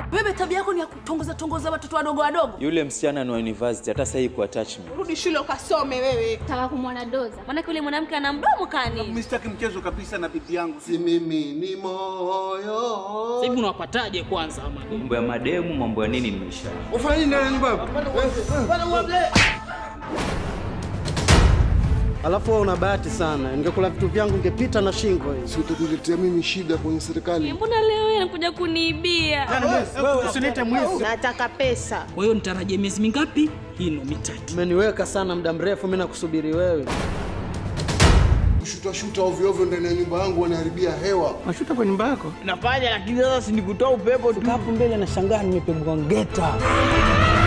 Wewe tabia yako ni ya kutongoza tongoza watoto wadogo wadogo. Yule msichana ni wa university, hata sasa hii kuattach me. Rudi shule ukasome wewe. Taka kumwona Doza. Maana yule mwanamke ana mdomo kani. Mimi sitaki mchezo kabisa na bibi yangu. Si mimi ni moyo. Sasa hivi unawapataje kwanza ama? Mambo ya mademu, mambo ya nini nimeisha. Ufanye nini ndani ya nyumba yako? Alafu wewe una bahati sana, ingekula vitu vyangu ingepita na shingo hii. Si utakuletea mimi shida kwenye serikali. Mbona leo yeye anakuja kuniibia? Wewe usilete mwizi. Nataka pesa. Kwa hiyo nitarajie miezi mingapi? Hino mitatu. Umeniweka sana muda mrefu, mimi nakusubiri wewe. Shuta shuta ovyo ovyo ndani ya nyumba yangu wanaharibia hewa. Mashuta kwa nyumba yako? Nafanya lakini sasa si nikutoa upepo tu. Hapo mbele nashangaa nimepigwa ngeta.